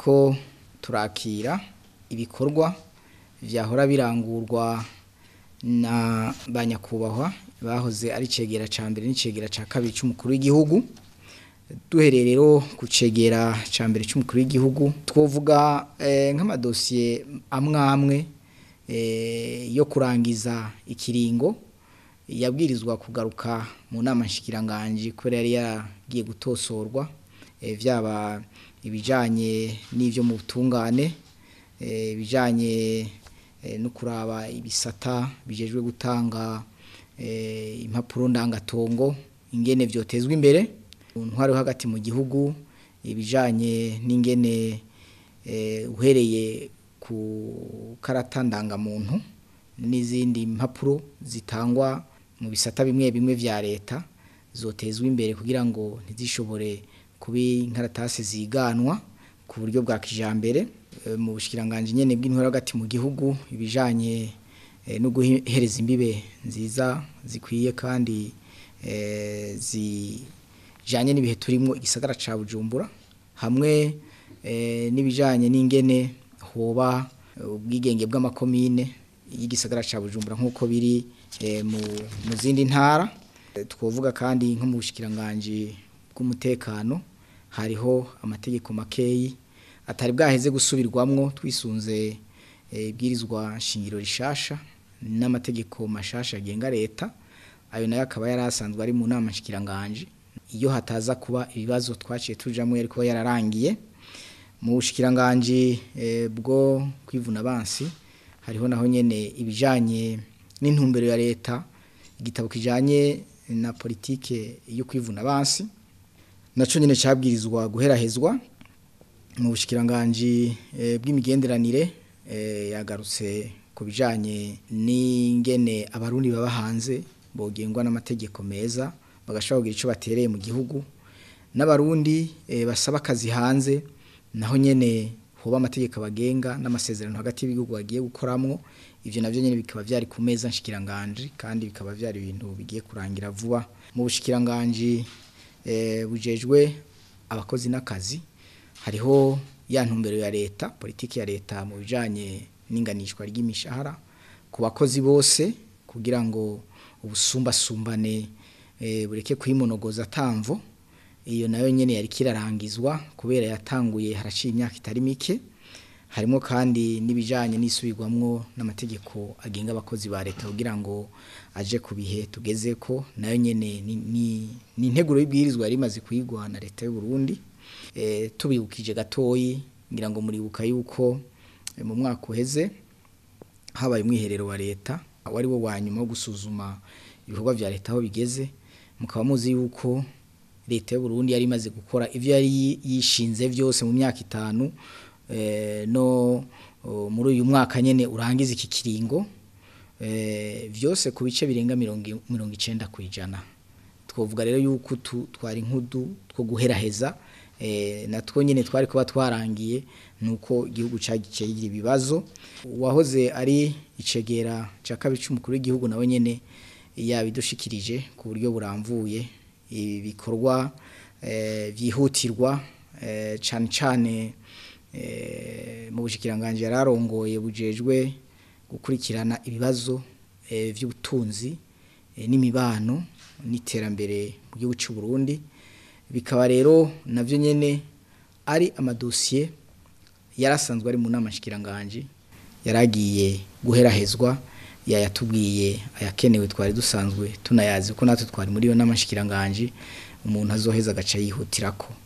turiko turakira ibikorwa vyahora birangurwa na ba nyakubahwa bahoze ari cegera ca mbere n'icegera ca kabiri c'umukuru w'igihugu duhereye rero ku cegera ca mbere c'umukuru w'igihugu twovuga nk'amadosiye amwe amwe yo kurangiza ikiringo yabwirizwa kugaruka mu nama nshikiranganji kubera yari yaragiye gutosorwa vyaba ibijanye n'ivyo mu butungane ibijanye no kuraba ibisata bijejwe gutanga impapuro ndangatongo ingene vyotezwa imbere ntwari hagati mu gihugu ibijanye n'ingene uhereye ku karata ndangamuntu n'izindi mpapuro zitangwa mu bisata bimwe bimwe vya leta zotezwa imbere kugira ngo ntizishobore kuba inkaratasi ziganwa ku buryo bwa kijambere mu bushikiranganje nyene bw'intwaro hagati mu gihugu ibijanye no guhereza imbibe nziza zikwiye kandi zijanye n'ibihe turimwo igisagara ca Bujumbura hamwe n'ibijanye n'ingene hoba ubwigenge bw'amakomine y'igisagara ca Bujumbura nk'uko biri mu zindi ntara twovuga kandi nko mu bushikiranganje bw'umutekano hariho amategeko makeyi atari bwaheze gusubirwamwo twisunze ibwirizwa shingiro rishasha n'amategeko mashasha agenga leta ayo nayo akaba yari asanzwe ari mu nama nshikiranganje iyo hataza kuba ibibazo twaciye tujamwo yari kuba yararangiye mu bushikiranganje bwo kwivuna abansi hariho naho nyene ibijanye n'intumbero ya leta igitabo kijanye na politike yo kwivuna abansi naco nyene cabwirizwa guherahezwa mu bushikiranganje bw'imigenderanire yagarutse ku bijanye n'ingene abarundi baba hanze bogengwa n'amategeko meza bagashobora kugira ico batereye mu gihugu n'abarundi basaba akazi hanze naho nyene hoba amategeko abagenga n'amasezerano hagati y'ibihugu bagiye gukoramwo ivyo navyo nyene bikaba vyari ku meza nshikiranganje kandi bikaba vyari ibintu bigiye kurangira vuba mu bushikiranganje bujejwe abakozi n'akazi hariho ya ntumbero ya leta politiki ya leta mu bijanye n'inganishwa ry'imishahara ku bakozi bose kugira ngo ubusumbasumbane bureke kwimonogoza tamvo iyo nayo nyene yari kirarangizwa kubera yatanguye haraciye imyaka itari mike harimo kandi n'ibijanye n'isubirwamwo n'amategeko agenga abakozi ba leta kugira ngo aje ku bihe tugezeko nayo nyene ni integuro y'ibwirizwa yari imaze kuyigwa na leta y'u Burundi tubibukije gatoyi ngira ngo muribuka yuko mu mwaka uheze habaye umwiherero wa leta wari wo wa nyuma wo gusuzuma ibikorwa vya leta aho bigeze mukaba muzi yuko leta y'u Burundi yari imaze gukora ivyo yari yishinze vyose mu myaka itanu no muri uyu mwaka nyene urangiza iki kiringo vyose ku bice birenga mirongo icenda kw'ijana twovuga rero yuko twari nkudu two guheraheza natwo nyine twari kuba twarangiye nuko igihugu cyagiye kigira ibibazo uwahoze ari icegera cya kabiri cy'umukuru w'igihugu nawe nyine yabidushikirije ku buryo buramvuye ibikorwa byihutirwa cyane cyane mu bushikiranganje yararongoye bujejwe gukurikirana ibibazo by'ubutunzi n'imibano n'iterambere mu gihugu cy'u Burundi bikaba rero navyo nyene ari amadosiye yarasanzwe ari mu nama nshikiranganje yaragiye guherahezwa yayatubwiye ayakenewe twari dusanzwe tunayazi ko natwe twari muri iyo nama nshikiranganje umuntu azoheza agaca yihutirako